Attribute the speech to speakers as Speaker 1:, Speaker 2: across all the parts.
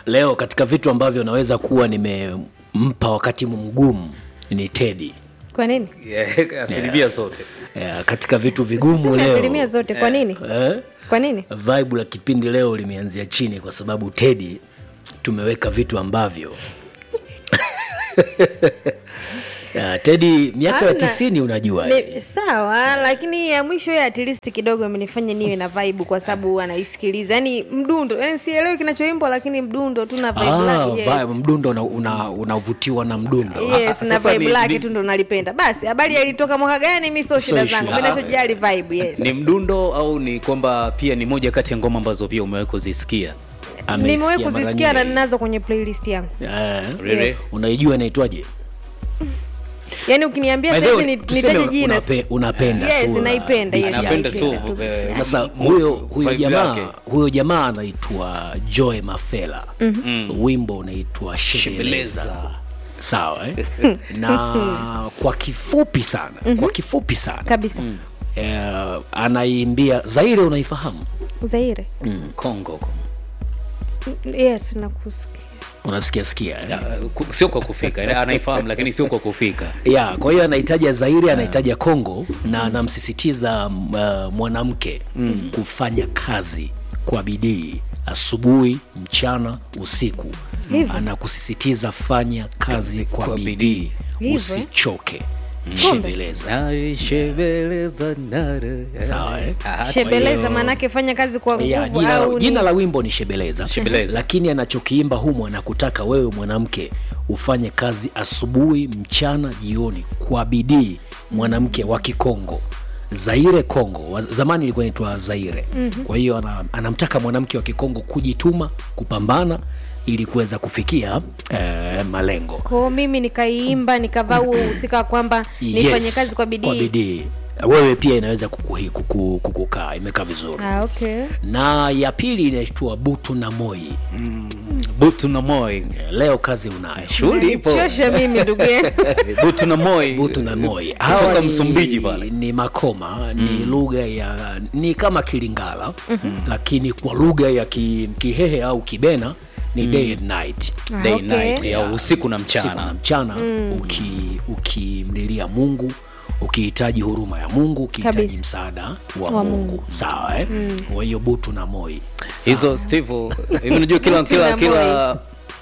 Speaker 1: leo katika vitu ambavyo naweza kuwa nimempa wakati mgumu ni tedi
Speaker 2: kwa nini
Speaker 3: Yeah, asilimia zote
Speaker 1: yeah, katika vitu vigumu
Speaker 2: Sina
Speaker 1: leo
Speaker 2: asilimia zote kwa nini
Speaker 1: eh?
Speaker 2: kwa nini
Speaker 1: vibe la kipindi leo limeanzia chini kwa sababu tedi tumeweka vitu ambavyo yeah, tedi miaka ya
Speaker 2: Hamna.
Speaker 1: tisini unajua
Speaker 2: Ni, sawa lakini ya mwisho ya at least kidogo imenifanya niwe na vibe kwa sababu anaisikiliza yani mdundo yani sielewi kinachoimbwa lakini mdundo tu na vibe
Speaker 1: Ah,
Speaker 2: lake yes.
Speaker 1: vibe, mdundo unavutiwa una, unavutiwa na mdundo
Speaker 2: yes na
Speaker 3: Sasa
Speaker 2: vibe
Speaker 3: ni-
Speaker 2: lake
Speaker 3: ni-
Speaker 2: tu ndo nalipenda basi habari ilitoka mwaka gani mi sio shida
Speaker 1: issue.
Speaker 2: zangu mi nachojali vibe yes
Speaker 3: ni mdundo au ni kwamba pia ni moja kati ya ngoma ambazo pia umewahi kuzisikia
Speaker 1: Ameisikia
Speaker 2: nimewahi
Speaker 1: mara
Speaker 2: kuzisikia na
Speaker 1: nyingi.
Speaker 2: ninazo kwenye playlist yangu
Speaker 1: Eh,
Speaker 3: Really?
Speaker 2: Yes.
Speaker 1: unaijua inaitwaje
Speaker 2: yani ukiniambia
Speaker 1: By the
Speaker 2: sahizi
Speaker 1: way,
Speaker 2: ni-
Speaker 1: tuseme
Speaker 2: nitaje jina
Speaker 1: unape- unapenda
Speaker 2: Yes,
Speaker 1: tu, uh,
Speaker 2: naipenda, yes,
Speaker 1: beat
Speaker 3: Napenda
Speaker 1: yake.
Speaker 3: tu
Speaker 2: naipenda tu.
Speaker 3: eh,
Speaker 1: sasa
Speaker 3: mo-
Speaker 1: huyo huyo
Speaker 3: vibe
Speaker 1: jamaa
Speaker 3: yake.
Speaker 1: huyo jamaa anaitwa joe mafela wimbo unaitwa shebeleza
Speaker 3: Shebeleza.
Speaker 1: sawa eh? na kwa kifupi sana kwa kifupi sana
Speaker 2: kabisa
Speaker 1: eh, anaimbia zaire unaifahamu
Speaker 2: zaire
Speaker 3: Kongo
Speaker 2: yes nakusikia
Speaker 1: unasikia sikia eh?
Speaker 3: Ya, ku- sio kwa kufika anaifahamu lakini sio kwa kufika
Speaker 1: ya kwa hiyo anahitaja zairi anahitaja congo na anamsisitiza uh, mwanamke kufanya kazi kwa bidii asubuhi mchana usiku
Speaker 2: Hivyo.
Speaker 1: anakusisitiza fanya kazi kwa,
Speaker 3: kwa
Speaker 1: bidii
Speaker 3: bidii.
Speaker 2: Hivyo.
Speaker 1: usichoke
Speaker 2: Kumbe.
Speaker 1: shembeleza
Speaker 3: Shebeleza nare.
Speaker 1: Sawa, eh?
Speaker 3: Ah,
Speaker 2: shebeleza maanake fanya kazi kwa
Speaker 1: ya,
Speaker 2: nguvu
Speaker 1: jina,
Speaker 2: au
Speaker 1: jina
Speaker 2: ni...
Speaker 1: la wimbo ni shebeleza,
Speaker 3: Shebeleza.
Speaker 1: lakini anachokiimba humu anakutaka wewe mwanamke ufanye kazi asubuhi mchana jioni kwa bidii mwanamke wa kikongo zaire kongo wa- zamani ilikuwa inaitwa zaire mm-hmm. kwa hiyo ana, anamtaka mwanamke wa kikongo kujituma kupambana ili kuweza kufikia eh, malengo
Speaker 2: kwao mimi nikaiimba nikavaa huo uhusika kwamba nifanye kazi kwa
Speaker 1: kwa
Speaker 2: bidii
Speaker 1: bidii wewe pia inaweza kukuhi- kuku- kukukaa imekaa vizuri
Speaker 2: ah, okay.
Speaker 1: na ya pili inaitwa butu na moi
Speaker 3: butu na moi
Speaker 1: leo kazi unayo
Speaker 3: shughuli ipo
Speaker 2: chosha mimi ndugu yangu
Speaker 3: butu na moi
Speaker 1: butu na moi
Speaker 3: kutoka
Speaker 1: Hawa ni-
Speaker 3: msumbiji pale
Speaker 1: ni makoma ni lugha ya ni kama kilingala lakini kwa lugha ya ki, kihehe au kibena ni day and night
Speaker 2: Ah,
Speaker 3: day
Speaker 2: okay.
Speaker 3: night ya usiku na
Speaker 1: usiku na
Speaker 3: mchana
Speaker 1: mchana uki- ukimlilia mungu ukihitaji huruma ya mungu ukihitaji
Speaker 2: Kabisa.
Speaker 1: msaada wa,
Speaker 2: Wa
Speaker 1: mungu,
Speaker 2: Mungu.
Speaker 1: sawa eh? kwa hiyo butu na moi
Speaker 3: hizo steve hivi unajua kila
Speaker 2: Butu
Speaker 3: kila
Speaker 2: na
Speaker 3: kila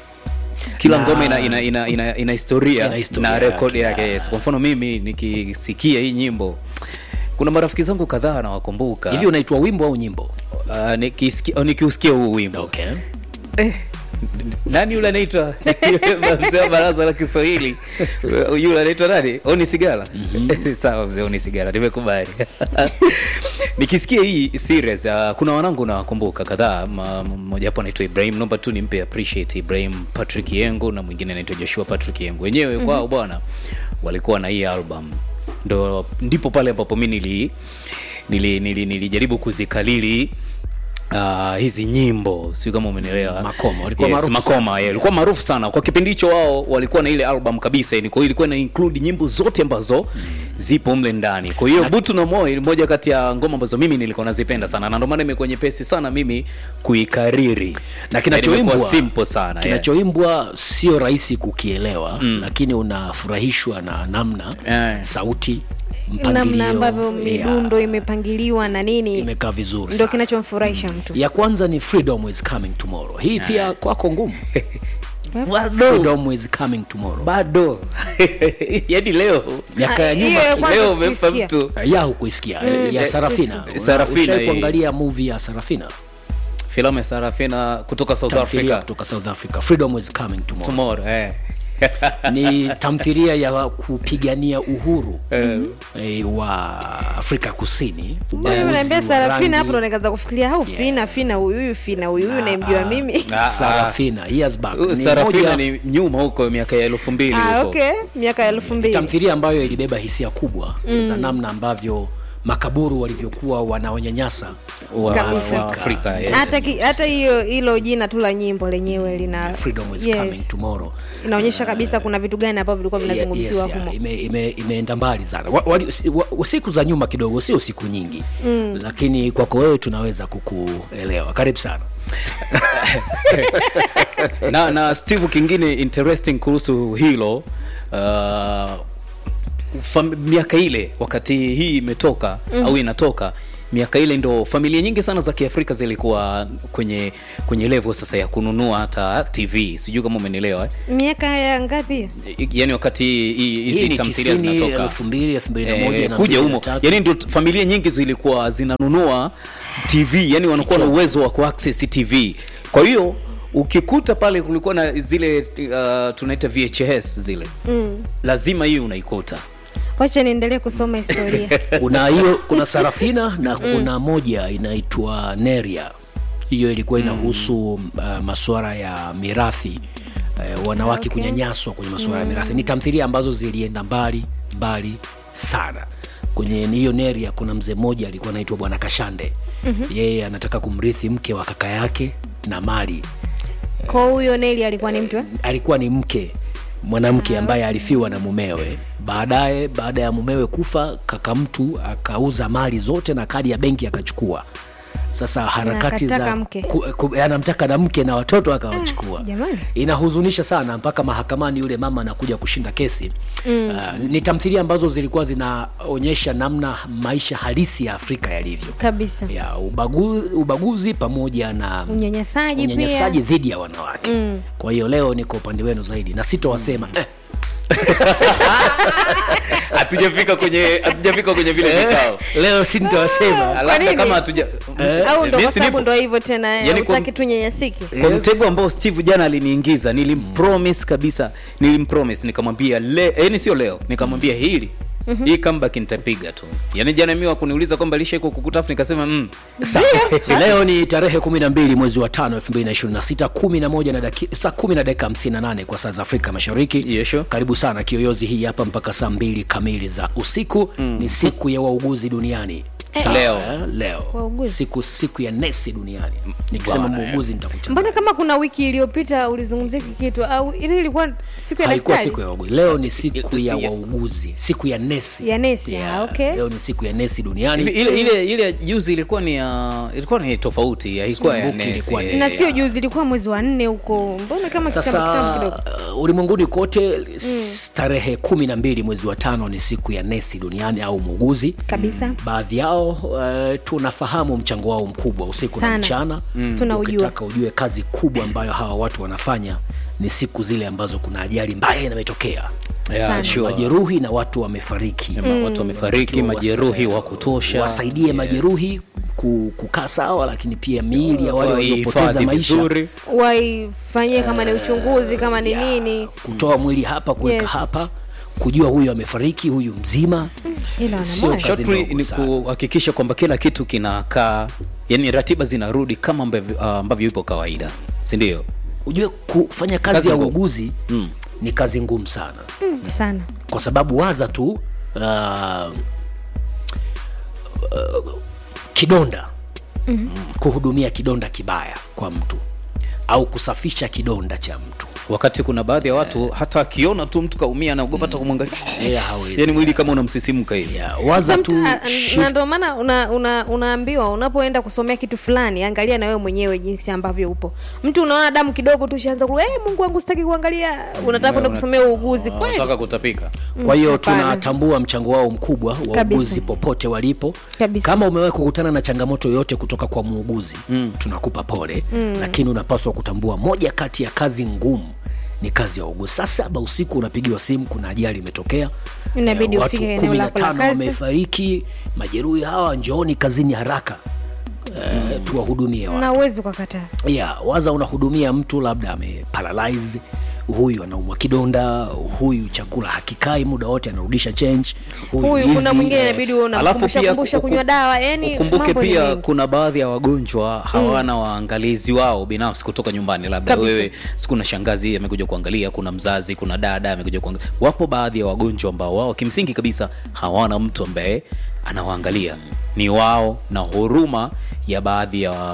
Speaker 3: kila
Speaker 1: Na-
Speaker 3: ngoma ina, ina, ina, ina, ina historia
Speaker 1: Ina historia
Speaker 3: na rekodi
Speaker 1: yake,
Speaker 3: yake
Speaker 1: ya.
Speaker 3: yes. kwa mfano mimi nikisikia hii nyimbo kuna marafiki zangu kadhaa nawakumbuka
Speaker 1: hivi unaitwa wimbo au nyimbo
Speaker 3: uh, nikisikia oh, nikiusikia huu wimbo
Speaker 1: okay.
Speaker 3: nani yule anaitwa mzee wa baraza la kiswahili yule anaitwa nani oni sigara sawa mzee oni sigara nimekubali nikisikia hii serious uh, kuna wanangu nawakumbuka kadhaa ma- mmoja hapo anaitwa ibrahim naomba tu nimpe appreciate ibrahim patrick yengo na mwingine anaitwa joshua patrick yengo wenyewe kwao bwana walikuwa na hii album ndo ndipo pale ambapo mi nili nili, nili, nilijaribu kuzikalili Uh, hizi nyimbo sio kama umenielewa
Speaker 1: Makoma, walikuwa
Speaker 3: yes,
Speaker 1: maarufu
Speaker 3: makoma yeah, walikuwa maarufu sana kwa kipindi hicho wao walikuwa na ile album kabisa yani kwa hiyo ilikuwa ina include nyimbo zote ambazo zipo mle ndani kwa hiyo butu na moyo ni moja kati ya ngoma ambazo mimi nilikuwa nazipenda sana na ndio maana imekuwa nyepesi sana mimi kuikariri
Speaker 1: na kinachoimbwa
Speaker 3: Yani imekuwa simple sana yeah.
Speaker 1: kinachoimbwa sio rahisi kukielewa mm. lakini unafurahishwa na namna
Speaker 3: Eh.
Speaker 1: sauti
Speaker 2: namna
Speaker 1: mpangilio
Speaker 2: ambavyo
Speaker 1: yeah,
Speaker 2: midundo imepangiliwa na nini
Speaker 1: imekaa vizuri
Speaker 2: ndo
Speaker 1: sana.
Speaker 2: kinachomfurahisha mtu
Speaker 1: ya kwanza ni freedom is coming tomorrow hii pia kwako ngumu
Speaker 3: bado
Speaker 1: freedom is coming tomorrow
Speaker 3: bado yani leo
Speaker 1: miaka ya
Speaker 2: Ah, hiyo
Speaker 1: nyuma
Speaker 2: ya kwanza
Speaker 3: leo umempa
Speaker 2: sikuisikia.
Speaker 3: mtu
Speaker 1: ya hukuisikia ya
Speaker 3: Eh,
Speaker 1: sarafina
Speaker 3: Sarafina,
Speaker 1: Ushai
Speaker 3: hii.
Speaker 1: kuangalia movie ya sarafina
Speaker 3: filamu ya sarafina kutoka south
Speaker 1: tamthilia
Speaker 3: africa
Speaker 1: kutoka south africa freedom is coming tomorrow
Speaker 3: tomorrow eh.
Speaker 1: ni tamthilia ya kupigania uhuru eh, wa afrika kusini
Speaker 2: Mbona
Speaker 1: Ubaguzi
Speaker 2: unaambia
Speaker 1: wa
Speaker 2: sarafina
Speaker 1: rangi.
Speaker 2: hapo ndo nikaanza kufikiria au fina fina huyu huyu fina huyu huyu naimjua mimi
Speaker 3: Ah, ah.
Speaker 1: sarafina years back
Speaker 3: Uh,
Speaker 1: Ni
Speaker 3: sarafina
Speaker 1: moja-
Speaker 3: ni nyuma huko miaka ya elfu mbili
Speaker 2: ah,
Speaker 3: huko
Speaker 2: okay miaka ya elfu mbili
Speaker 1: tamthilia ambayo ilibeba hisia kubwa za namna ambavyo makaburu walivyokuwa wanaonyanyasa
Speaker 3: wa,
Speaker 2: Kabisa.
Speaker 3: wa Afrika yes.
Speaker 2: hata ki- hata hiyo hilo jina tu la nyimbo lenyewe lina
Speaker 1: freedom is
Speaker 2: yes.
Speaker 1: coming tomorrow
Speaker 2: inaonyesha kabisa kuna vitu gani ambavyo vilikuwa vinazungumziwa
Speaker 1: Yes,
Speaker 2: humo
Speaker 1: yeah, ime, ime, imeenda mbali sana wa, wali, si- wa, siku za nyuma kidogo sio siku nyingi mm. lakini kwako wewe tunaweza kukuelewa karibu sana
Speaker 3: na na steve kingine interesting kuhusu hilo uh, fam- miaka ile wakati hii imetoka mm. au inatoka miaka ile ndo familia nyingi sana za kiafrika zilikuwa kwenye kwenye level sasa ya kununua hata tv sijui kama umenielewa eh?
Speaker 2: miaka ya ngapi hiyo?
Speaker 3: I- yaani wakati hii-
Speaker 1: hii
Speaker 3: hizi
Speaker 1: ni
Speaker 3: tamthilia
Speaker 1: tisini
Speaker 3: zinatoka
Speaker 1: elfu mbili elfu mbili na moja
Speaker 3: Eh,
Speaker 1: na
Speaker 3: kuja
Speaker 1: mbili na
Speaker 3: humo
Speaker 1: tatu.
Speaker 3: yani ndio familia nyingi zilikuwa zinanunua tv yani wanakuwa na uwezo wa kuaccess tv kwa hiyo ukikuta pale kulikuwa na zile uh, tunaita vhs zile
Speaker 2: Mm.
Speaker 3: lazima hiyo unaikuta
Speaker 2: wacha niendelee kusoma historia
Speaker 1: kuna hiyo kuna sarafina na kuna moja inaitwa neria hiyo ilikuwa inahusu uh, masuala ya mirathi uh, wanawake
Speaker 2: Okay.
Speaker 1: kunyanyaswa kwenye masuala ya mirathi ni tamthilia ambazo zilienda mbali mbali sana kwenye hiyo neria kuna mzee mmoja alikuwa anaitwa bwana kashande mm-hmm. yeye anataka kumrithi mke wa kaka yake na mali
Speaker 2: kwa huyo neli alikuwa ni mtu eh?
Speaker 1: alikuwa ni mke mwanamke ambaye alifiwa na mumewe baadaye baada ya mumewe kufa kaka mtu akauza mali zote na kadi ya benki akachukua sasa harakati
Speaker 2: akataka
Speaker 1: za
Speaker 2: mke.
Speaker 1: ku, ku, anamtaka na mke na watoto akawachukua
Speaker 2: jamani.
Speaker 1: inahuzunisha sana mpaka mahakamani yule mama anakuja kushinda kesi mm. uh, ni tamthilia ambazo zilikuwa zinaonyesha namna maisha halisi ya afrika yalivyo
Speaker 2: kabisa
Speaker 1: ya ubagu, ubaguzi pamoja na
Speaker 2: unyanyasaji
Speaker 1: unyanyasaji
Speaker 2: pia
Speaker 1: dhidi ya wanawake mm. kwa hiyo leo niko upande wenu zaidi na sitowasema mm. eh,
Speaker 3: hatujafika kwenye hatujafika kwenye vile vikao
Speaker 1: leo sintowasema
Speaker 3: labda
Speaker 2: nini?
Speaker 3: kama hatuja
Speaker 2: au ndo
Speaker 3: Mimi
Speaker 2: kwa
Speaker 3: si
Speaker 2: sababu
Speaker 3: nipo.
Speaker 2: ndo hivyo tena
Speaker 3: Yaani
Speaker 2: yani
Speaker 3: kwa-
Speaker 2: utaki tu nyanyasiki
Speaker 3: kwa mtego ambao steve jana aliniingiza nilimpromise kabisa nilimpromise nikamwambia le yani sio leo nikamwambia hili hii comeback nitapiga tu yaani jana mimi wakuniuliza kwamba lisha iko kukutafu nikasema mm.
Speaker 1: Sawa. leo ni tarehe 12 mwezi wa tano 2026 11 na daki, saa 10 na dakika 58 kwa saa za afrika mashariki
Speaker 3: Yes, sure.
Speaker 1: karibu sana kiyoyozi hii hapa mpaka saa mbili kamili za usiku mm. ni siku ya wauguzi duniani Sawa,
Speaker 3: Leo.
Speaker 1: eh, leo
Speaker 2: Wauguzi.
Speaker 1: siku siku ya nesi duniani nikisema
Speaker 3: Bwana,
Speaker 1: muuguzi nitakuchanganya
Speaker 2: mbona kama kuna wiki iliyopita ulizungumzia hiki kitu au ili ilikuwa siku ya
Speaker 1: haikuwa
Speaker 2: daktari
Speaker 1: siku ya wauguzi leo ni siku ya
Speaker 3: Ya-
Speaker 1: wauguzi siku ya nesi
Speaker 2: Ya nesi,
Speaker 1: Yeah,
Speaker 2: ah, okay.
Speaker 1: leo ni siku ya nesi duniani
Speaker 3: Hivi ile ile ile ya juzi ilikuwa ni ya ilikuwa ni tofauti haikuwa ya
Speaker 1: Kumbuki
Speaker 3: nesi,
Speaker 1: ilikuwa ni-
Speaker 3: eh,
Speaker 2: na sio
Speaker 3: ya-
Speaker 2: juzi ilikuwa mwezi wa nne huko mbona kama kitambo kitambo kidogo
Speaker 1: sasa uh, ulimwenguni kote mm. tarehe kumi na mbili mwezi wa tano ni siku ya nesi duniani au muuguzi
Speaker 2: kabisa
Speaker 1: baadhi yao uh, tunafahamu mchango wao mkubwa usiku
Speaker 2: Sana.
Speaker 1: na mchana mm.
Speaker 2: Tunaujua.
Speaker 1: ukitaka ujue kazi kubwa ambayo hawa watu wanafanya ni siku zile ambazo kuna ajali mbaya imetokea
Speaker 3: Yeah,
Speaker 2: Sana.
Speaker 3: sure.
Speaker 1: majeruhi na watu wamefariki
Speaker 3: Ama watu wamefariki
Speaker 1: Wakiwa
Speaker 3: majeruhi
Speaker 1: wasa-
Speaker 3: wa kutosha
Speaker 1: wasaidie
Speaker 3: Yes.
Speaker 1: majeruhi ku- kukaa sawa lakini pia miili ya wale waliopoteza
Speaker 3: Wahifadhi
Speaker 1: maisha
Speaker 3: vizuri.
Speaker 2: waifanyie kama ni uchunguzi kama ni
Speaker 1: ya,
Speaker 2: nini
Speaker 1: kutoa mwili hapa kuweka
Speaker 2: Yes.
Speaker 1: hapa kujua huyu amefariki huyu mzima
Speaker 2: ila wana
Speaker 1: Sio
Speaker 2: moyo.
Speaker 1: kazi
Speaker 3: Shortly
Speaker 1: ndogo
Speaker 3: ni
Speaker 1: sana.
Speaker 3: kuhakikisha kwamba kila kitu kinakaa yani ratiba zinarudi kama ambavyo uh, ambavyo ipo kawaida si ndio
Speaker 1: ujue kufanya kazi,
Speaker 3: Kazi
Speaker 1: ya
Speaker 3: ngumu.
Speaker 1: uuguzi
Speaker 3: Mm.
Speaker 1: ni kazi ngumu sana
Speaker 2: Mm, sana
Speaker 1: kwa sababu waza tu uh, uh, kidonda mm-hmm. kuhudumia kidonda kibaya kwa mtu au kusafisha kidonda cha mtu
Speaker 3: wakati kuna baadhi ya watu hata akiona tu mtu kaumia anaogopa hata kumwangalia
Speaker 1: Yeah, hawezi.
Speaker 3: yani mwili kama unamsisimka hivi
Speaker 1: yeah, waza tu
Speaker 2: Somet- a-
Speaker 1: shift-
Speaker 2: na ndio maana una, una, unaambiwa unapoenda kusomea kitu fulani angalia na wewe mwenyewe jinsi ambavyo upo mtu unaona damu kidogo tu shaanza ku hey, mungu wangu sitaki kuangalia unataka kwenda kusomea uuguzi kweli
Speaker 3: nataka kutapika
Speaker 1: kwa hiyo
Speaker 2: hapana.
Speaker 1: tunatambua mchango wao mkubwa
Speaker 2: Kabisa.
Speaker 1: wauguzi popote walipo
Speaker 2: Kabisa.
Speaker 1: kama umewahi kukutana na changamoto yoyote kutoka kwa muuguzi mm. tunakupa pole mm. lakini unapaswa kutambua moja kati ya kazi ngumu ni kazi ya uuguzi saa saba usiku unapigiwa simu kuna ajali imetokea
Speaker 2: Inabidi
Speaker 1: Eh, watu
Speaker 2: ufike eneo
Speaker 1: kumi na
Speaker 2: lako la
Speaker 1: tano
Speaker 2: kazi.
Speaker 1: wamefariki majeruhi hawa njooni kazini haraka eh, tuwahudumie watu
Speaker 2: na uwezi ukakataa
Speaker 1: yeah, waza unahudumia mtu labda ameparalyze huyu anaumwa kidonda huyu chakula hakikai muda wote anarudisha change
Speaker 2: huyu
Speaker 1: hivi,
Speaker 2: kuna mwingine
Speaker 1: eh,
Speaker 2: inabidi uwe
Speaker 3: Alafu
Speaker 2: unamkumbusha
Speaker 3: pia
Speaker 2: kumbusha
Speaker 3: uku-
Speaker 2: kunywa dawa yani
Speaker 3: ukumbuke
Speaker 2: mambo ni
Speaker 3: pia
Speaker 2: mengi.
Speaker 3: kuna baadhi ya wagonjwa hawana waangalizi wao binafsi kutoka nyumbani labda
Speaker 2: Kabisa.
Speaker 3: wewe siku na shangazi amekuja kuangalia kuna mzazi kuna dada amekuja kuangalia wapo baadhi ya wagonjwa ambao wao kimsingi kabisa hawana mtu ambaye anawaangalia ni wao na huruma ya baadhi ya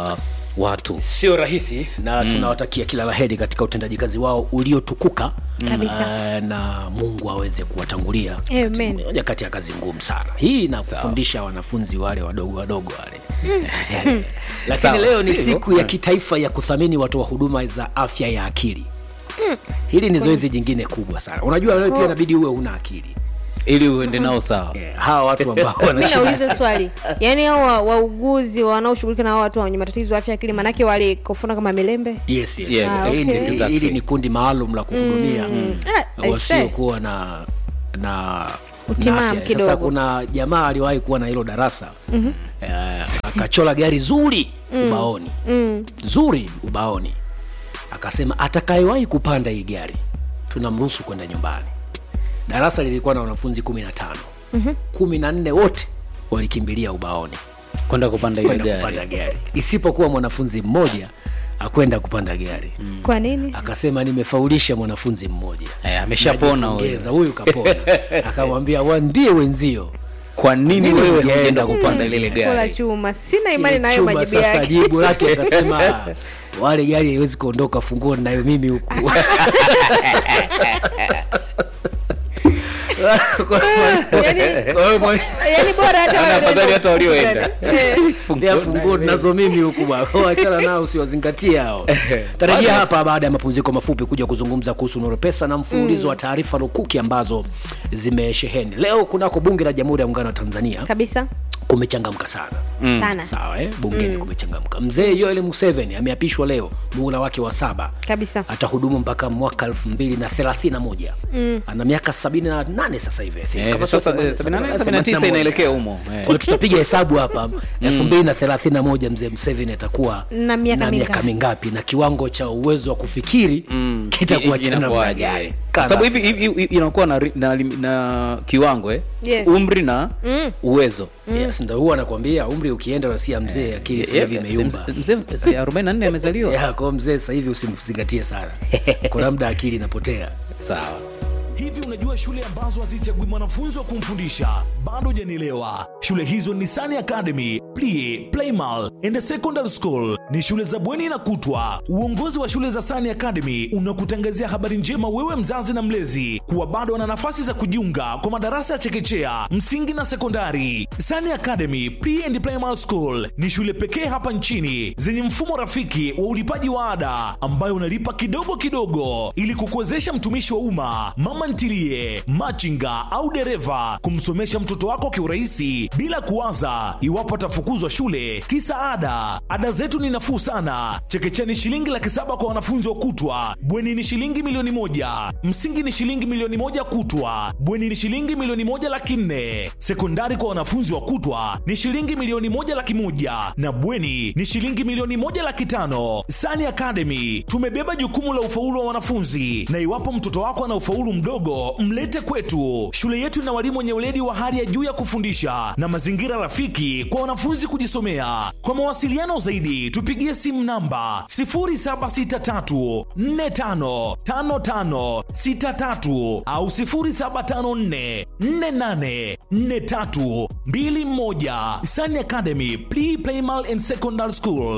Speaker 3: watu
Speaker 1: sio rahisi na mm. tunawatakia kila laheri katika utendaji kazi wao uliotukuka
Speaker 2: Kabisa.
Speaker 1: uh, na mungu aweze kuwatangulia
Speaker 2: Amen.
Speaker 1: moja kati ya kazi ngumu sana hii na kufundisha wanafunzi wale wadogo wadogo wale lakini
Speaker 3: Sawa,
Speaker 1: leo ni
Speaker 3: Steve.
Speaker 1: siku ya kitaifa ya kuthamini watoa huduma za afya ya akili hili ni zoezi jingine kubwa sana unajua wewe pia inabidi uwe una akili
Speaker 3: ili uende nao sawa
Speaker 1: Eh, hawa watu ambao
Speaker 2: mi
Speaker 1: wanashida
Speaker 2: nauliza swali yaani hao wa- wauguzi wanaoshughulika na hao watu wenye matatizo ya afya ya akili maanake wale kofuna kama milembe
Speaker 1: yes, yes.
Speaker 3: Yeah,
Speaker 2: Ah,
Speaker 1: Hili ni-
Speaker 2: okay.
Speaker 3: Exactly.
Speaker 1: hili ni kundi maalum la kuhudumia
Speaker 2: Ah, I say.
Speaker 1: wasiokuwa na na
Speaker 2: Utimamu
Speaker 1: na afya.
Speaker 2: kidogo.
Speaker 1: Sasa kuna jamaa aliwahi kuwa na hilo darasa mm-hmm. uh, akachola gari zuri ubaoni mm. zuri ubaoni akasema atakayewahi kupanda hii gari tunamruhusu kwenda nyumbani darasa lilikuwa na wanafunzi kumi na tano kumi na nne wote walikimbilia ubaoni
Speaker 3: kwenda kupanda ile
Speaker 1: kwenda
Speaker 3: gari
Speaker 1: kupanda gari isipokuwa mwanafunzi mmoja akwenda kupanda gari mm.
Speaker 2: kwa nini
Speaker 1: akasema nimefaulisha mwanafunzi mmoja
Speaker 3: Eh, ameshapona huyo
Speaker 1: Najipongeza, huyu kapona akamwambia waambie wenzio
Speaker 3: kwa nini
Speaker 1: Mimi
Speaker 3: wewe
Speaker 1: hujaenda
Speaker 3: hujaenda kupanda lile
Speaker 2: kola
Speaker 3: gari
Speaker 2: chuma sina imani
Speaker 1: Kile
Speaker 2: nayo
Speaker 1: chuma
Speaker 2: majibu
Speaker 1: sasa
Speaker 2: yake
Speaker 1: jibu lake akasema "Ah, wale gari haiwezi kuondoka funguo nayo mimi huku
Speaker 2: Yaani-
Speaker 1: Kwa hiyo mwali-
Speaker 2: yaani bora hata wale
Speaker 3: afadhali
Speaker 2: walio-
Speaker 3: hata walioenda.
Speaker 2: Eh.
Speaker 1: ndia funguo tunazo mimi huku bwana achana nao usiwazingatie hao tarajia hapa baada ya mapumziko mafupi kuja kuzungumza kuhusu nuru pesa na mfululizo wa taarifa lukuki ambazo zimesheheni leo kunako bunge la jamhuri ya muungano wa tanzania
Speaker 2: kabisa
Speaker 1: kumechangamka sana
Speaker 2: sana
Speaker 1: sawa eh? bungeni kumechangamka mzee yoel museveni ameapishwa leo muhula wake wa saba
Speaker 2: kabisa
Speaker 1: atahudumu mpaka mwaka elfu mbili na thelathini na moja ana miaka sabini na nane sasa hivi I think.
Speaker 3: Eh,
Speaker 1: Kama
Speaker 3: sasa,
Speaker 1: sio
Speaker 3: eh, 78, 79
Speaker 1: 81.
Speaker 3: inaelekea humo, eh.
Speaker 1: Kwa hiyo tutapiga hesabu hapa elfu mbili na thelathini na moja mzee mseveni atakuwa
Speaker 2: Na miaka
Speaker 1: na miaka
Speaker 2: mingapi?
Speaker 1: mingapi na kiwango cha uwezo wa kufikiri kitakuwa cha namna
Speaker 3: Inakuwaje?
Speaker 1: gani
Speaker 3: kwa sababu
Speaker 1: Kaza
Speaker 3: hivi hivi- hivi inakuwa na, ri- na, lim- na kiwango eh?
Speaker 2: Yes.
Speaker 3: umri na uwezo
Speaker 1: yes, ndo huwa anakwambia umri ukienda unasia mzee akili sasa hivi
Speaker 3: Yeah,
Speaker 1: imeyumba
Speaker 3: mzee- mzee si 44 amezaliwa
Speaker 1: Ya, kwa mzee sasa hivi usimzingatie sana kuna muda akili inapotea
Speaker 3: sawa
Speaker 4: Hivi unajua shule ambazo hazichagui mwanafunzi wa kumfundisha? Bado hujanielewa. Shule hizo ni Sani Academy, Plie, Playmal and Secondary School. Ni shule za bweni na kutwa. Uongozi wa shule za Sani Academy unakutangazia habari njema wewe mzazi na mlezi kuwa bado wana nafasi za kujiunga kwa madarasa ya chekechea, msingi na sekondari. Sani Academy, Pre and Primary School ni shule pekee hapa nchini zenye mfumo rafiki wa ulipaji wa ada ambayo unalipa kidogo kidogo ili kukuwezesha mtumishi wa umma, mama ntilie, machinga au dereva kumsomesha mtoto wako kiurahisi bila kuwaza iwapo atafukuzwa shule kisa ada. Ada zetu ni nafuu sana. Chekechea ni shilingi laki saba kwa wanafunzi wa kutwa, bweni ni shilingi milioni moja, msingi ni shilingi milioni moja kutwa, bweni ni shilingi milioni moja laki nne, sekondari kwa wanafunzi wa kutwa ni shilingi milioni moja laki moja na bweni ni shilingi milioni moja laki tano. Sani Academy tumebeba jukumu la ufaulu wa wanafunzi, na iwapo mtoto wako ana ufaulu mdogo, mlete kwetu. Shule yetu ina walimu wenye weledi wa hali ya juu ya kufundisha na mazingira rafiki kwa wanafunzi kujisomea. Kwa mawasiliano zaidi, tupigie simu namba 0763455563 au 0754484321. Sani Academy Pre Primal and Secondary School